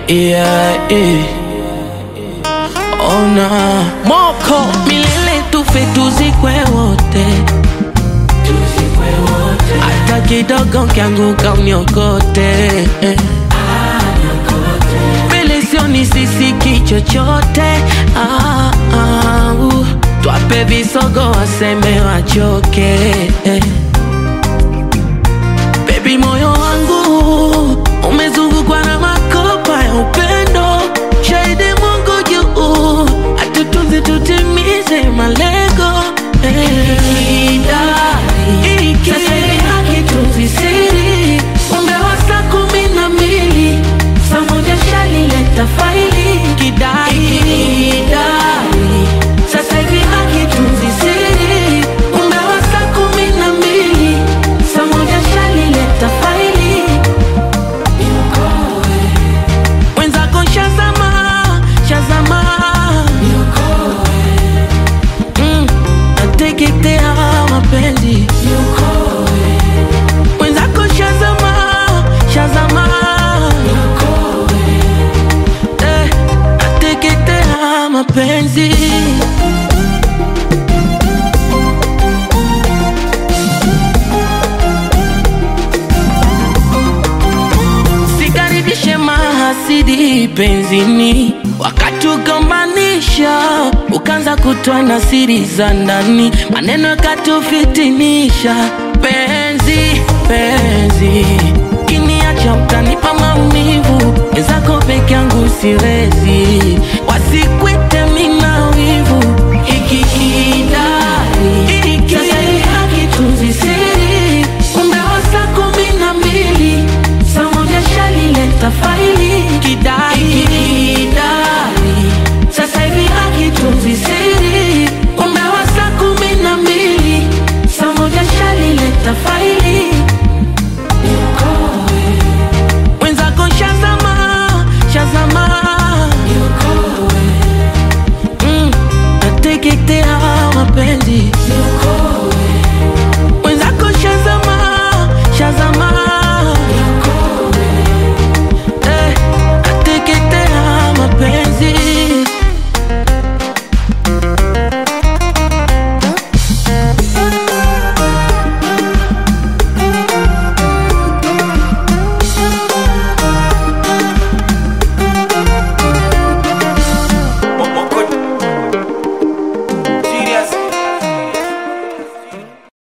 yeah, yeah. Ona moko milele tufe tuzikwe wote, hata kidogo kianguka uniokote eh. Mbele sioni sisiki chochote ah, ah, uh. Twape visogo waseme wachoke eh. Baby, moyo wangu umezungukwa na makopa ya upendo, shahidi Mungu juu, atutunze tutimize malengo eh. Iki- sasa hivi hakitunzi siri, umewa saa kumi na mbili saa moja shalileta faili kidai Kidai. sasa hivi hakitunzi siri, umewa saa kumi na mbili saa moja shalileta faili mwenzako shazama shazama Mm, nateketea mapenzi mwenzako shazama shazama Eh, nateketea mapenzi Sikaribishe mahasidi penzini, wakatugombanisha, ukaanza kutoa na siri za ndani, maneno yakatufitinisha. Penzi penzi, kiniacha utanipa maumivu, wenzako peke yangu siwezi, wasikwite mina wivu ikikidai sasa hivi hakitunzi siri, umewa saa kumi na mbili saa moja shalileta faili kidai kidai sasa hivi hakitunzi siri, umewa saa kumi na mbili saa moja shalileta faili